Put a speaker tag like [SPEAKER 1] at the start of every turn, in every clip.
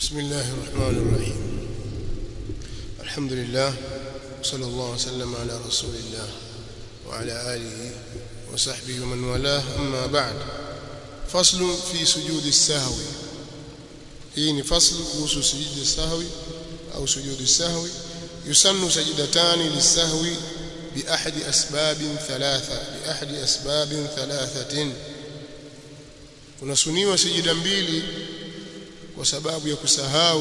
[SPEAKER 1] بسم الله الرحمن الرحيم الحمد لله صلى الله وسلم على رسول الله وعلى آله وصحبه ومن والاه أما بعد فصل في سجود السهو hii ni fasl kuhusu sujudi sahwi au sujudi sahwi yusannu sajdatani lisahwi بأحد أسباب ثلاثة بأحد أسباب ثلاثة kunasuniwa sijida mbili kwa sababu ya kusahau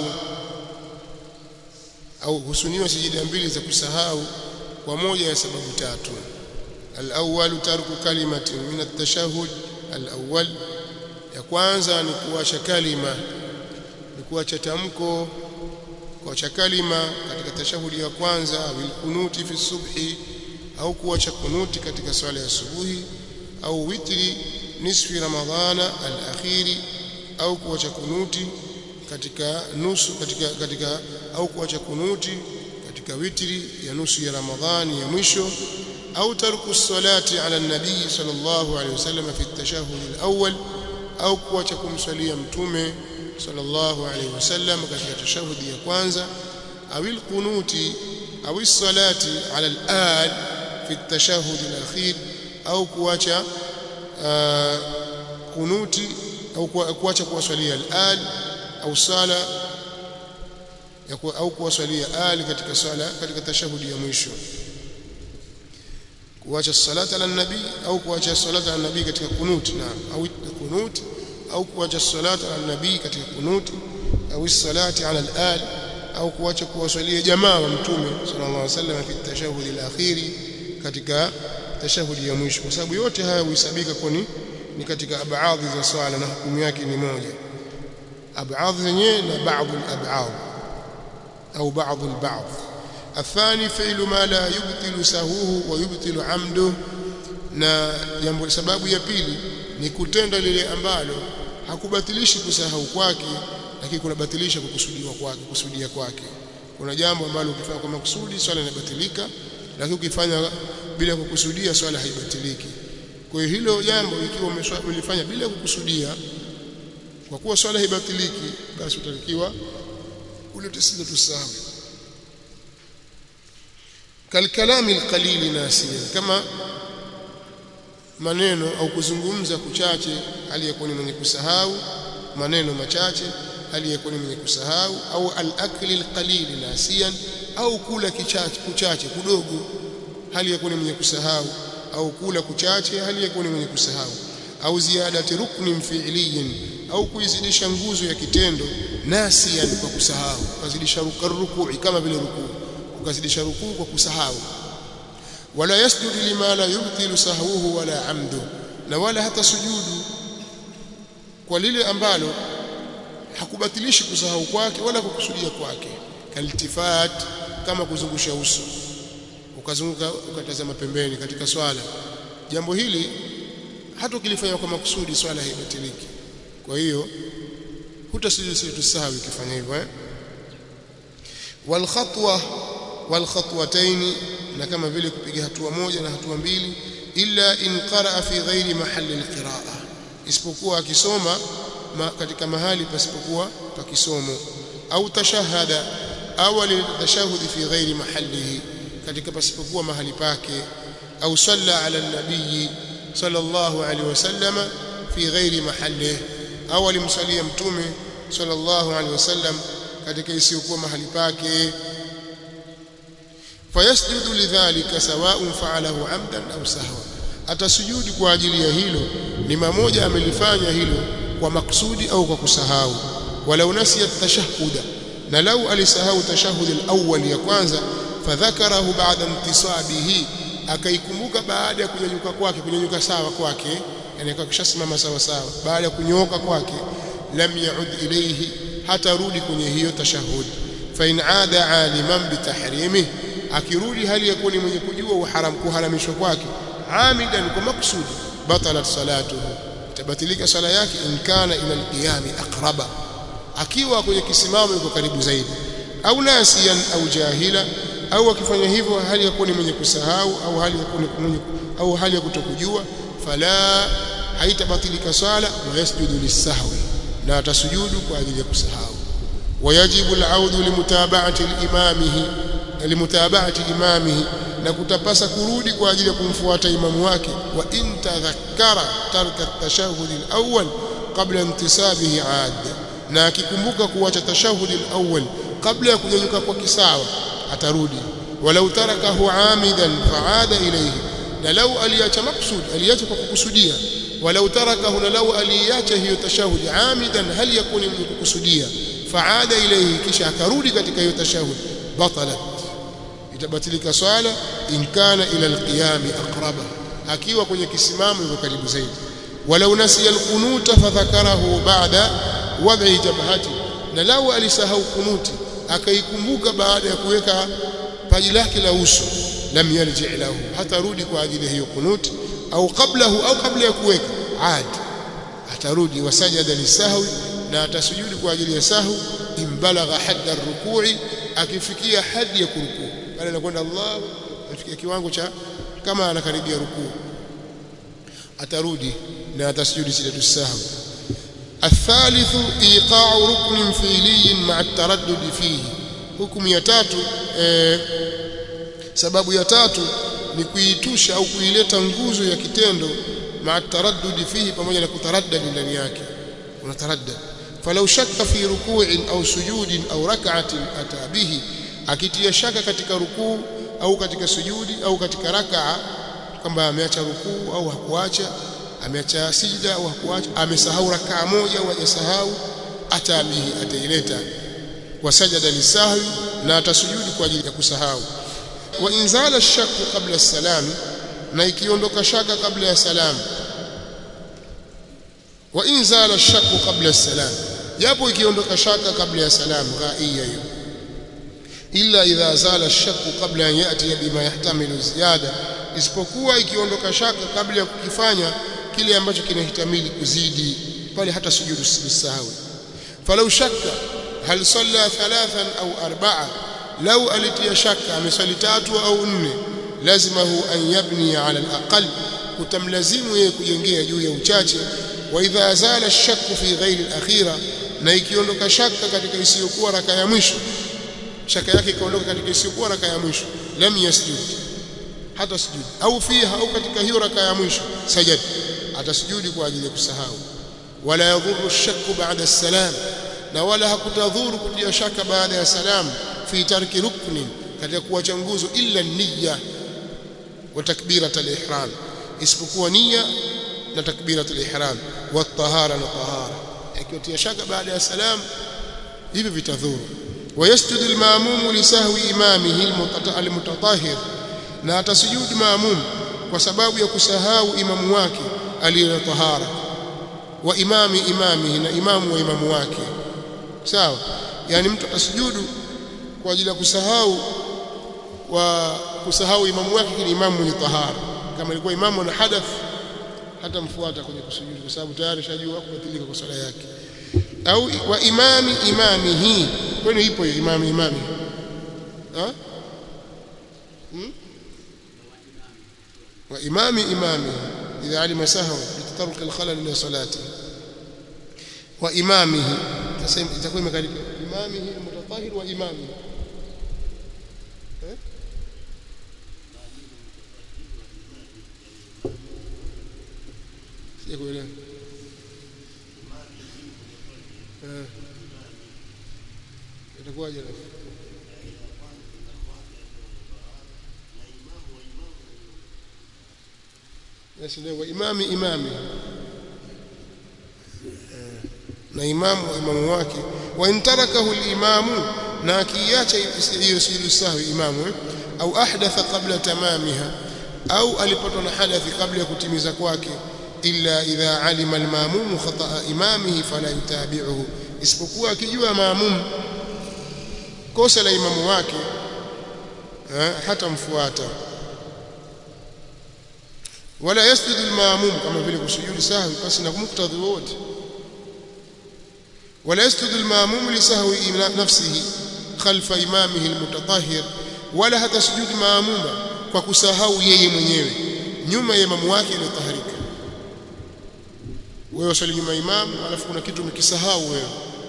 [SPEAKER 1] au husuniwa sijida mbili za kusahau kwa moja ya sababu tatu al-awwal tarku kalimatin min at-tashahhud al-awwal ya kwanza ni kuacha kalima ni kuacha tamko kuacha kalima katika tashahudi ya kwanza au kunuti fi subhi au kuacha kunuti katika swala ya subuhi au witri nisfi ramadhana al-akhiri au kuacha kunuti katika nusu katika katika au kuacha kunuti katika witri ya nusu ya ramadhani ya mwisho au tarku salati ala nabii sallallahu alaihi wasallam fi at-tashahhud al-awwal au kuacha kumswalia mtume sallallahu alaihi wasallam katika tashahudi ya kwanza au al-qunuti au as-salati ala al-al fi at-tashahhud al-akhir au kuacha kunuti au kuacha kuwaswalia al-al au sala au kuwaswalia al katika sala katika tashahudi ya mwisho kuacha salata ala nabii au kuacha salata ala nabii katika kunuti na au kunuti au kuacha salata ala nabii katika kunuti au salati ala al-al au kuacha kuwaswalia jamaa wa mtume sallallahu alaihi wasallam fi tashahudi al-akhiri katika tashahudi ya mwisho kwa sababu yote haya huhesabika kwani ni katika abadhi za swala na hukumu yake ni moja abadhi zenyewe na baadhi al-ab'ad au baadhi al-ba'd الثاني فعل ما لا يبطل سهوه ويبطل عمده na jambo sababu ya pili ni kutenda lile ambalo hakubatilishi kusahau kwake lakini kunabatilisha kukusudiwa kwake kusudia kwake kuna jambo ambalo ukifanya kwa makusudi swala linabatilika lakini ukifanya bila kukusudia swala haibatiliki kwa hiyo hilo jambo ikiwa umelifanya bila kukusudia kwa kuwa swala haibatiliki basi utatakiwa ulete sijatu sahwi kalkalami alqalili nasiya kama maneno au kuzungumza kuchache aliyekuwa ni mwenye kusahau maneno machache aliyekuwa ni mwenye kusahau au al-akli al-qalil nasiyan au kula kichache kuchache kudogo hali ya kuwa ni mwenye kusahau au kula kuchache hali ya kuwa ni mwenye kusahau au ziadati ruknin fi'liyin au kuizidisha nguzo ya kitendo nasiyan kwa kusahau ukazidisha rukui kama vile rukuu ukazidisha rukuu kwa kusahau wala yasjudu lima la yubtilu sahwuhu wala amdu na wala hata sujudu kwa lile ambalo hakubatilishi kusahau kwake wala kukusudia kwake kaltifat kama kuzungusha uso ukazunguka ukatazama pembeni katika swala jambo hili hata ukilifanya kwa makusudi swala haibatiliki kwa hiyo hutasujudi sujud sahwi ukifanya hivyo eh wal khatwa wal khatwatayn na kama vile kupiga hatua moja na hatua mbili illa in qaraa fi ghairi mahalli alqiraa isipokuwa akisoma ma, katika mahali pasipokuwa pa kisomo au tashahada au alitashahudi fi ghairi mahallihi katika pasipokuwa mahali pake au salla ala nabii sallallahu alaihi wasallama fi ghairi mahallihi au alimsalia mtume sallallahu alaihi wasallam katika isiyokuwa mahali pake fayasjudu lidhalika sawa'un fa'alahu 'amdan aw sahwa atasujudi kwa ajili ya hilo ni mamoja amelifanya hilo kwa maksudi au kwa kusahau walau nasiya tashahhuda na lau alisahau tashahhud al-awwal ya kwanza fadhakarahu ba'da intisabihi akaikumbuka baada ya kunyanyuka kwake kunyanyuka sawa kwake yani akakishasimama sawa sawa baada ya kunyooka kwake lam yaud ilayhi hata rudi kwenye hiyo tashahhud fa in aada aliman bitahrimihi akirudi hali yakuwa ni mwenye kujua uharam kuharamishwa kwake amidan kwa maksudi batalat salatuhu tabatilika sala yake in kana ila alqiyami aqraba akiwa kwenye kisimamo yuko karibu zaidi au nasiyan au jahila au akifanya hivyo hali ya kuwa ni mwenye kusahau au hali ya kuwa ni mwenye au hali ya kutokujua fala haitabatilika swala wa yasjudu lisahwi na atasujudu kwa ajili ya kusahau ويجب العود لمتابعة الإمامه لمتابعة إمامه na kutapasa kurudi kwa ajili ya kumfuata imamu wake wa in tadhakkara tarka at-tashahhud al-awwal qabla intisabihi aad na akikumbuka kuacha tashahhud al-awwal kabla ya kunyanyuka kwa kisawa atarudi walau tarakahu amidan fa'ada ilayhi na lau aliacha maksud aliacha kwa kukusudia walau tarakahu na lau aliacha hiyo tashahhud amidan hal yakuni mwenye kukusudia fa'ada ilayhi kisha akarudi katika hiyo tashahhud batalat itabatilika swala in kana ila alqiyami aqraba akiwa kwenye kisimamo yuko karibu zaidi walau nasiya alqunuta fadhakarahu ba'da wad'i jabhati na lau alisahau kunuti akaikumbuka baada ya kuweka paji lake la uso lam yarji lahu hatarudi kwa ajili hiyo kunuti au qablahu au kabla ya kuweka ad atarudi wasajada lisahwi na atasujudi kwa ajili ya sahwi imbalagha hadda rukui akifikia hadi ya kurukuu pale anakwenda Allah afikia kiwango cha kama anakaribia rukuu atarudi na atasujudi sijadu sahwi الثالث ايقاع ركن فعلي مع التردد فيه hukumu ya tatu eh, sababu ya tatu ni kuitusha au kuileta nguzo ya kitendo maa taraddudi fihi pamoja na kutaraddadi ndani yake unataraddad falau shakka fi ruku'in au sujudin au rak'atin ata bihi akitia shaka katika rukuu au katika sujudi au katika rakaa kwamba ameacha rukuu au hakuacha ameacha sijda au hakuacha amesahau rakaa moja au hajasahau atabihi ataileta wasajada lisahwi na atasujudi kwa ajili ya kusahau wa inzala shakku kabla salami na ikiondoka shaka kabla ya salamu wa inzala shakku kabla salam japo ikiondoka shaka kabla ya salamu ghaia hiyo illa idha zala shakku kabla an yati bima yahtamilu ziyada isipokuwa ikiondoka shaka kabla ya kukifanya kile ambacho kinahitamili kuzidi pale hata sujudu sahwi falau shakka hal salla thalathan au arba'a lau alitia shaka amesali tatu au nne lazimahu an yabni ala alaqal kutamlazimu yeye kujengea juu ya uchache wa idha zala shakku fi ghairi alakhira na ikiondoka shaka katika isiyokuwa raka ya mwisho shaka yake ikaondoka katika isiyokuwa raka ya mwisho lam yasjud hata sujudi au fiha au katika hiyo raka ya mwisho sajad atasujudi kwa ajili ya kusahau wala yadhuru shakku ba'da salam na wala hakutadhuru kutia shaka baada ya salam fi tarki rukni katika kuacha nguzo illa niyya wa takbirat al-ihram isipokuwa nia na takbirat al-ihram wa tahara na tahara ikitia shaka baada ya salam hivi vitadhuru ويسجد الماموم لسهو إمامه المتطهر na atasujudi maamum kwa sababu ya kusahau imamu wake aliye tahara wa imami imamihi na imamu wa imamu wake sawa yani mtu atasujudu kwa ajili ya kusahau wa kusahau imamu wake kile imamu mwenye tahara kama ilikuwa imamu na hadath hata mfuata kwenye kusujudu kwa sababu tayari shajua kubatilika kwa swala yake au wa imami imamihi kwani ipo hiyo imami imami ha hmm? wa imami imami idha alima sahwa bitataruk alkhalal li salati wa imamihi tasema itakuwa imekarika imamihi mutatahhir wa imamihi eh sijakuelewa eh itakuwaje rafu nasilewa imami imami na imamu wa imamu wake wa intarakahu al-imamu na akiacha hiyo sujudu sahwi imamu au ahdatha qabla tamamiha au alipatwa na hadathi kabla ya kutimiza kwake illa idha alima al-mamum khata'a imamihi fala yutabi'uhu isipokuwa akijua maamum kosa la imamu wake hata mfuata wala yasjudu al-maamum kama vile kusujudu sahwi basi na muktadhi wote wala yasjudu al-maamum li sahwi nafsihi khalfa imamihi al-mutatahhir wala hata sujudi maamuma kwa kusahau yeye mwenyewe nyuma ya imamu wake aliyotahharika wewe usali nyuma imamu alafu kuna kitu umekisahau wewe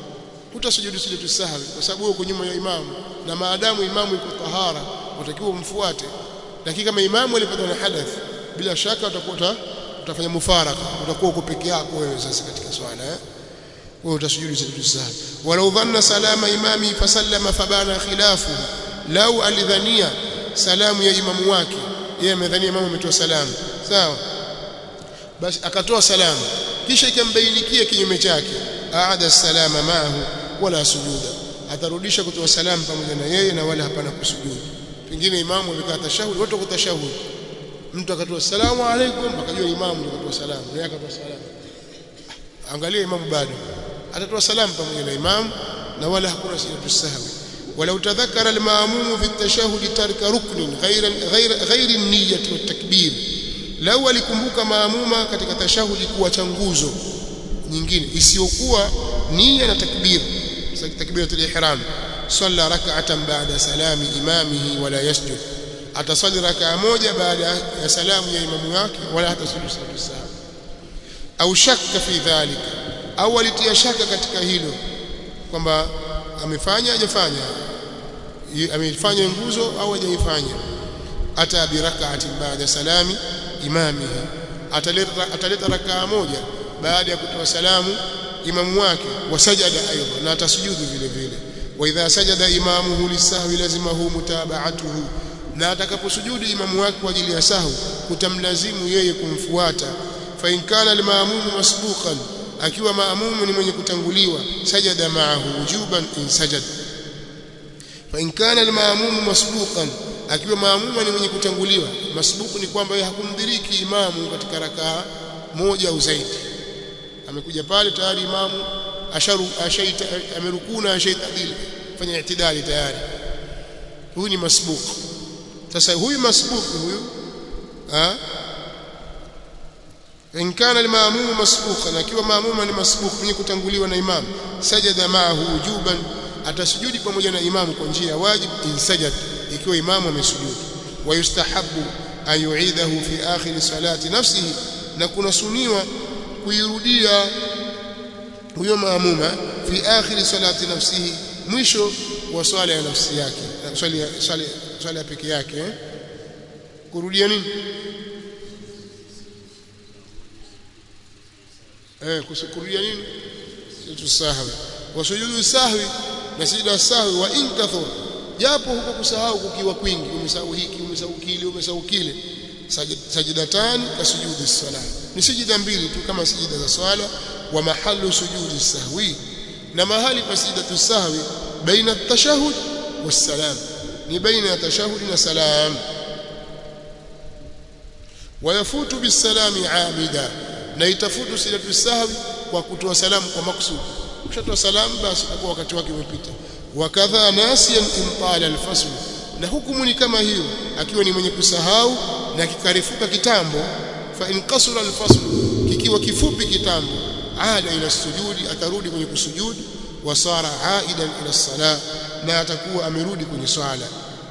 [SPEAKER 1] hutasujudu sijatu sahwi kwa sababu uko nyuma ya imamu na maadamu imamu yuko tahara utakiwa umfuate lakini kama imamu alipata na hadath bila shaka utakuwa utafanya mufaraka utakuwa uko peke yako wewe sasa katika swala eh wewe utasujudu sijatu sahwi walau dhanna salama imami fasallama fabana khilafu lau alidhania salamu ya imamu wake yeye amedhania imamu ametoa salamu sawa basi akatoa salamu kisha ikambainikia kinyume chake aada salama maahu wala sujuda atarudisha kutoa salamu pamoja na yeye na wala hapana kusujudu pengine imamu amekaa tashahudi watu kutashahudi mtu akatoa salamu alaikum akajua imamu ndio akatoa salamu naye akatoa salamu angalia imamu bado atatoa salamu pamoja na imamu na wala hakuna sijatu sahwi ولو تذكر الماموم في التشهد ترك ركن غير غير غير النية والتكبير لو alikumbuka maamuma katika tashahudi kuacha nguzo nyingine isiyokuwa nia na takbir takbiratul ihram salla rak'atan ba'da salami imamihi wala yasjud atasali rak'a moja baada ya salamu ya imamu wake wala hatasujudu sahwi au shakka fi dhalika au alitia shaka katika hilo kwamba amefanya hajafanya amefanya nguzo au hajaifanya ata bi rak'atin ba'da salami imamihi ataleta ataleta rakaa moja baada ya kutoa salamu imamu wake wasajada aidha na atasujudu vile vile wa idha sajada imamuhu lisahwi lazimahu mutaba'atuhu na atakaposujudu imamu wake kwa ajili ya sahwi kutamlazimu yeye kumfuata fa in kana al-ma'mum masbuqan akiwa maamumu ni mwenye kutanguliwa sajada ma'ahu wujuban in sajada fa in kana al-ma'mum masbuqan akiwa maamuma ni mwenye kutanguliwa masbuku ni kwamba yeye hakumdiriki imamu katika rakaa moja au zaidi amekuja pale tayari imamu asharu ashaita amerukuna ashaitadili fanya itidali tayari huyu ni masbuku sasa huyu masbuku huyu ha in kana al-ma'mum masbuqan akiwa maamuma ni masbuku mwenye kutanguliwa na imamu sajada ma'ahu wujuban atasujudi pamoja na imamu kwa njia ya wajib in sajada ikiwa imamu amesujudu wa yustahabu an yu'idahu fi akhir salati nafsihi na kuna suniwa kuirudia huyo maamuma fi akhir salati nafsihi mwisho wa swala ya nafsi yake swali swali swala peke yake eh? kurudia nini eh kurudia nini sujudu sahwi wa sujudu sahwi na sujudu sahwi wa in kathura japo huko kusahau kukiwa kwingi umesahau hiki umesahau kile umesahau kile sajidatani kasujudi sala ni sijida mbili tu kama sijida za swala wa mahallu sujudi sahwi na mahali pa sijidatu sahwi baina at-tashahhud was-salam ni baina ya tashahhud na salam wayafutu bisalami amida na itafutu sijidatu sahwi kwa kutoa salamu kwa maksudi ukishatoa salamu basi kwa wakati wake umepita wakadha nasiyan intala alfasl na hukumu ni kama hiyo akiwa ni mwenye kusahau na kikarefuka kitambo fa in qasura alfasl kikiwa kifupi kitambo ada ila sujudi atarudi kwenye kusujudu wasara aidan ila sala na atakuwa amerudi kwenye swala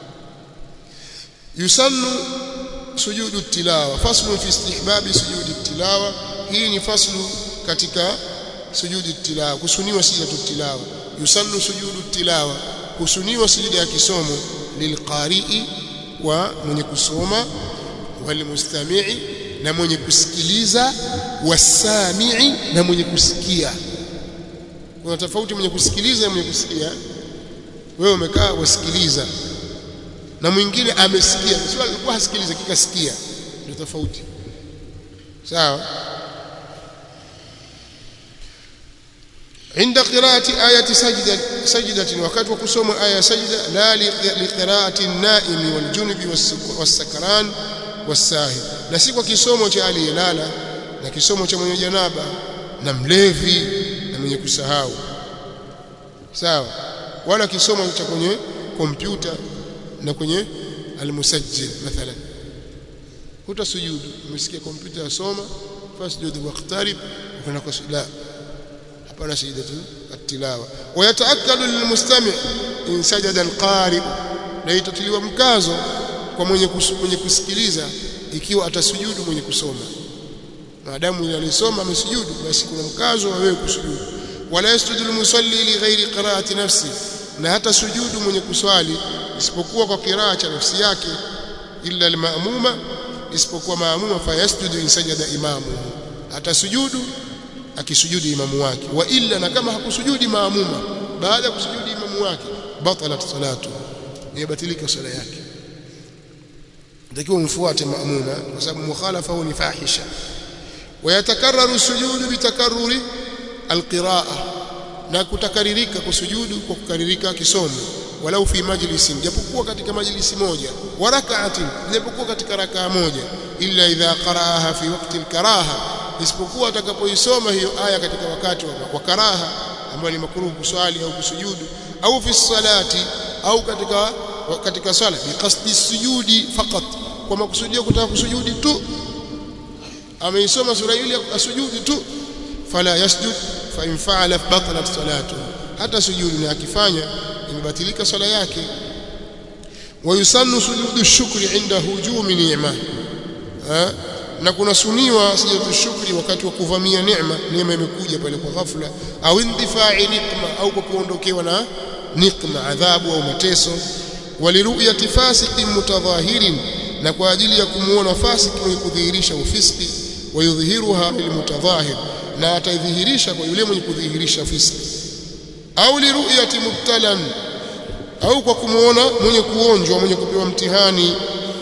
[SPEAKER 1] yusannu sujudu tilawa faslu fi istihbabi sujudi tilawa hii ni faslu katika sujudi tilawa kusuniwa sijatu tilawa yusannu sujudu tilawa kusuniwa sijida ya kisomo lilqari'i wa mwenye kusoma walmustami'i na mwenye kusikiliza wasami'i na mwenye kusikia kuna tofauti mwenye kusikiliza na mwenye kusikia wewe umekaa wasikiliza na mwingine amesikia sio alikuwa hasikiliza kikasikia ndio tofauti sawa عند قراءة آية سجدة سجدة وقت وكسوم آية سجدة لا لقراءة النائم والجنب والسكران والساهي نسيكwa kisomo cha aliyelala na kisomo cha mwenye janaba na mlevi na mwenye kusahau sawa wala kisomo cha kwenye kompyuta na kwenye almusajjil mathalan hutasujudu umesikia kompyuta yasoma fasjudu waqtarib ukana kwa la hapana sajdatu at-tilawa wa yataakkadu lilmustami' in sajada al-qari na itatiliwa mkazo kwa mwenye mwenye kusikiliza ikiwa atasujudu mwenye kusoma maadamu yule alisoma amesujudu basi kuna mkazo wa wewe kusujudu wala yasjudu almusalli li ghairi qira'ati nafsi na hata sujudu mwenye kuswali isipokuwa kwa kiraa cha nafsi yake illa almamuma isipokuwa maamuma fayasjudu in sajada imamu hata sujudu akisujudu imamu wake wa illa na kama hakusujudi maamuma baada ya kusujudi imamu wake batalat salatu imebatilika swala yake natakiwa umfuate maamuma kwa sababu mukhalafa ni fahisha ويتكرر السجود بتكرر القراءة na kutakaririka kusujudu kwa kukaririka kisomo walau fi majlisin japokuwa katika majlisi moja wa rak'atin japokuwa katika rakaa moja illa idha qara'aha fi waqti al-karaha isipokuwa atakapoisoma hiyo aya katika wakati wa karaha ambayo ni makruh kuswali au kusujudu au fi salati au katika katika swala bi qasdi sujudi faqat kwa makusudio kutaka kusujudi tu ameisoma sura ile asujudi tu fala yasjud fa in fa'ala batalat salatu hata sujudu na akifanya imebatilika swala yake wayusannu sujudu shukri inda hujumi ni'ma na kuna suniwa sujudu shukri wakati wa kuvamia neema neema imekuja pale kwa ghafla au indifai nikma au kwa kuondokewa na nikma adhabu au mateso waliruyati fasiqin mutadhahirin na kwa ajili ya kumuona fasiki mwenye kudhihirisha ufiski wayudhihiruha lilmutadhahir na ataidhihirisha kwa yule mwenye kudhihirisha fiski au liruyati mubtalan au kwa kumuona mwenye kuonjwa mwenye kupewa mtihani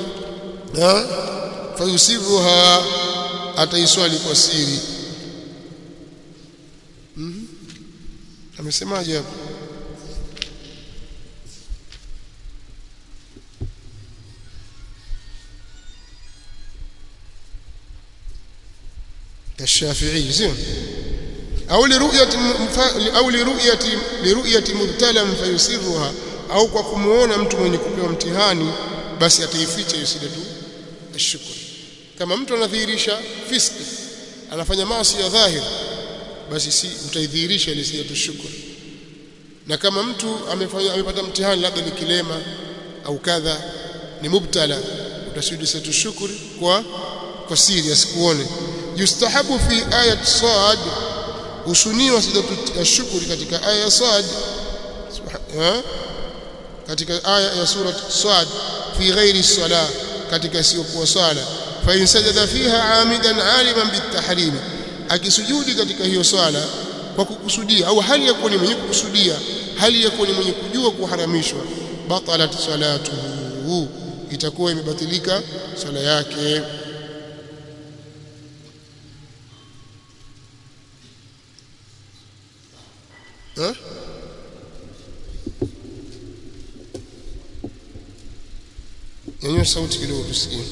[SPEAKER 1] fayusiruha ataiswali kwa siri mm -hmm. amesemaje hapo الشافعي زين أو لرؤية أو لرؤية لرؤية مبتلى فيسرها au kwa kumuona mtu mwenye kupewa mtihani basi ataificha hiyo sida tu ashukr kama mtu anadhihirisha fiski anafanya maasi ya dhahir basi si utaidhihirisha ile sida tu shukr na kama mtu amefanya amepata mtihani labda ni kilema au kadha ni mubtala utasudi sida tu shukr kwa kwa siri asikuone yustahabu fi ayat sad usuniwa sidatu ashukuri katika aya ya sad katika aya ya sura sad fi ghairi sala katika isiyokuwa sala fa in sajada fiha amidan aliman bitahrim akisujudi katika hiyo swala kwa kukusudia au hali ya kuwa ni mwenye kukusudia hali ya kuwa ni mwenye kujua kuharamishwa batalat salatuhu itakuwa imebatilika swala yake Ha? Nyanyua sauti kidogo tusikie.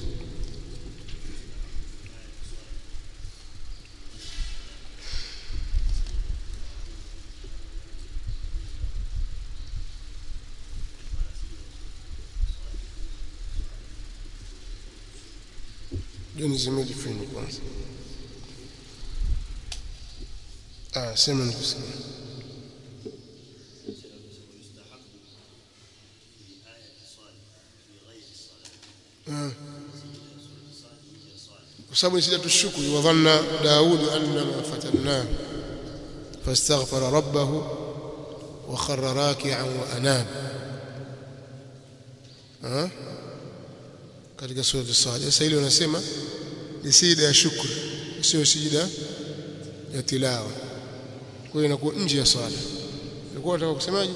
[SPEAKER 1] Ndio nizimeli feni kwanza. Ah, sema nikusikia. kwa sababu ni sijatu shukri wa dhanna daud annama fatanna fastaghfara rabbahu wa kharra raki'an wa anab katika sura as-sad sasa ile unasema ni sijida ya shukri sio sijida ya tilawa kwa hiyo inakuwa nje ya swala ulikuwa unataka kusemaje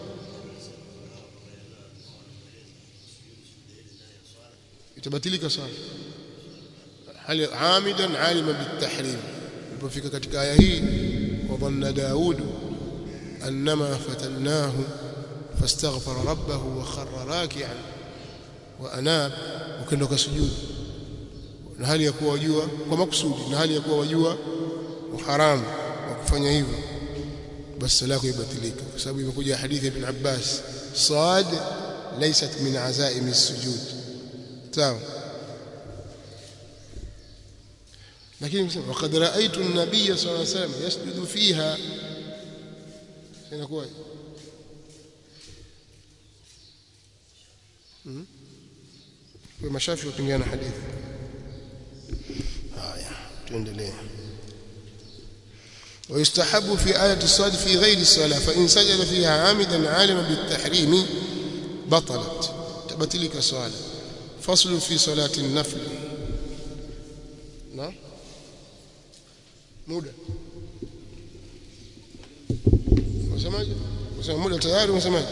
[SPEAKER 1] itabatilika swala hal amidan alima bitahrim ilipofika katika aya hii wa dhanna daud annama fatannahu fastaghfara rabbahu wa kharra raki'an wa anab ukenda ukasujudu na hali ya kuwa wajua kwa makusudi na hali ya kuwa wajua uharamu wa kufanya hivyo basi sala yako ibatilika kwa sababu imekuja hadithi ya ibn Abbas sad laysat min azaim as-sujud sawa lakini waqad raaitu an-nabiy sallallahu alayhi wasallam yasjudu fiha inakuwa kwa mashafi wapingana hadithi haya tuendelee ويستحب في آية الصاد في غير الصلاة فإن سجد فيها عامدا عالما بالتحريم بطلت تبتلك صلاة فصل في صلاة النفل نعم muda unasemaje unasema muda tayari unasemaje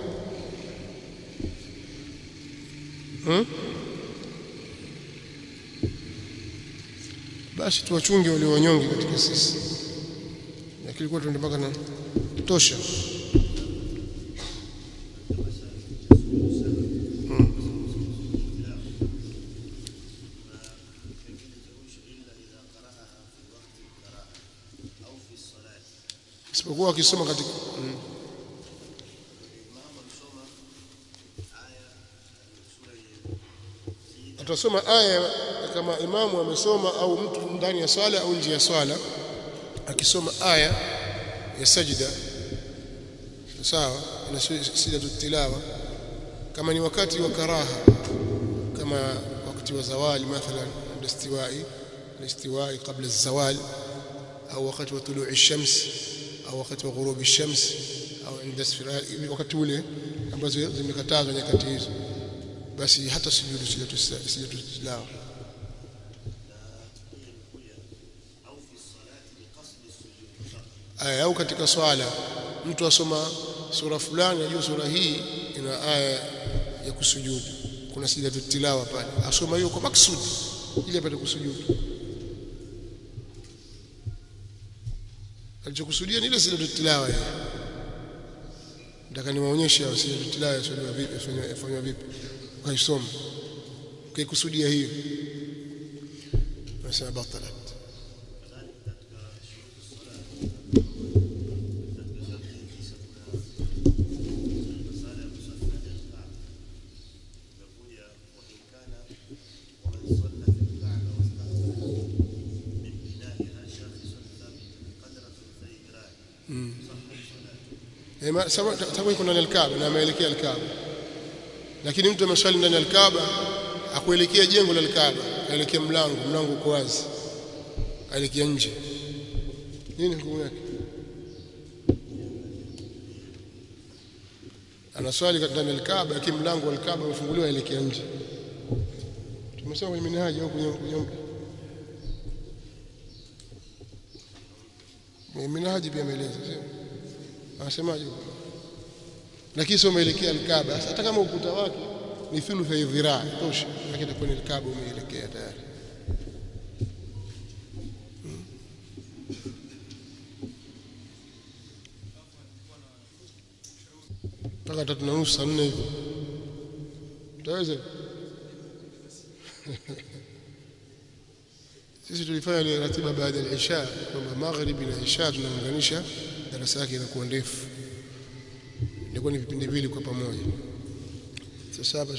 [SPEAKER 1] hmm? basi tuwachunge wale wanyonge katika sisi lakini kwa tuende mpaka na tosha isipokuwa akisoma katika mm. atasoma aya kama imamu amesoma au mtu ndani ya swala au nje ya swala akisoma aya ya sajida sawa na sijatu tilawa kama ni wakati wa karaha kama wakati wa zawali mathalan istiwai الاستواء قبل الزوال أو وقت وطلوع الشمس au wakati wa ghurubi shams au inda sfirali wakati ule ambazo zimekatazwa nyakati hizo basi hata sujudu sijatu tilawa aya au katika swala mtu asoma sura fulani ajua sura hii ina aya ya kusujudu kuna sijatu tilawa pale asoma hiyo kwa maksudi ili apate kusujudu alichokusudia ni ile sijatu tilawa ya nataka niwaonyeshe sijatu tilawa yasoma vipi yafanywa vipi ukaisoma ukaikusudia hiyo nasema batalat sababu iko ndani ya Kaaba na ameelekea Kaaba lakini mtu ameswali ndani ya Kaaba akuelekea jengo la Kaaba aelekea mlango mlango uko wazi aelekea nje nini hukumu yake anaswali ndani ya Kaaba lakini mlango wa Kaaba umefunguliwa aelekea nje tumesema kwenye minhaji au kwenye kwenye minhaji pia ameeleza sio anasemaje lakini sio umeelekea alkaba hata kama ukuta wake ni thuluth ya dhiraa tosha lakini itakuwa ni alkaba umeelekea tayari mpaka tatu na nusu saa nne hivi utaweza sisi tulifanya ile ratiba baada ya isha kwamba magharibi na isha tunaunganisha darasa yake inakuwa ndefu ilikuwa ni vipindi vile kwa pamoja sasa hapa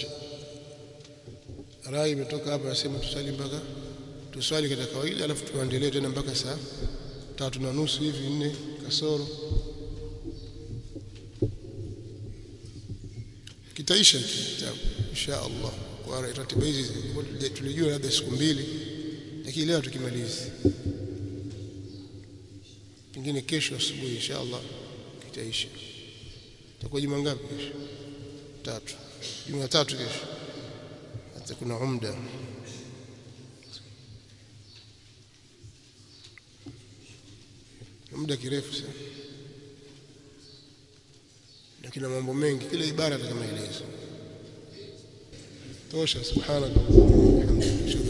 [SPEAKER 1] rai imetoka hapa nasema tusali mpaka tuswali katika kawaida alafu tuendelee tena mpaka saa tatu na nusu hivi nne kasoro kitaisha kitabu insha Allah kwa ratiba hizi tulijua labda siku mbili lakini leo tukimaliza pengine kesho asubuhi insha Allah kitaisha itakuwa juma ngapi kesho tatu juma tatu kesho hata kuna umda muda kirefu sana na kina mambo mengi kila ibara kama maelezo tosha subhanallah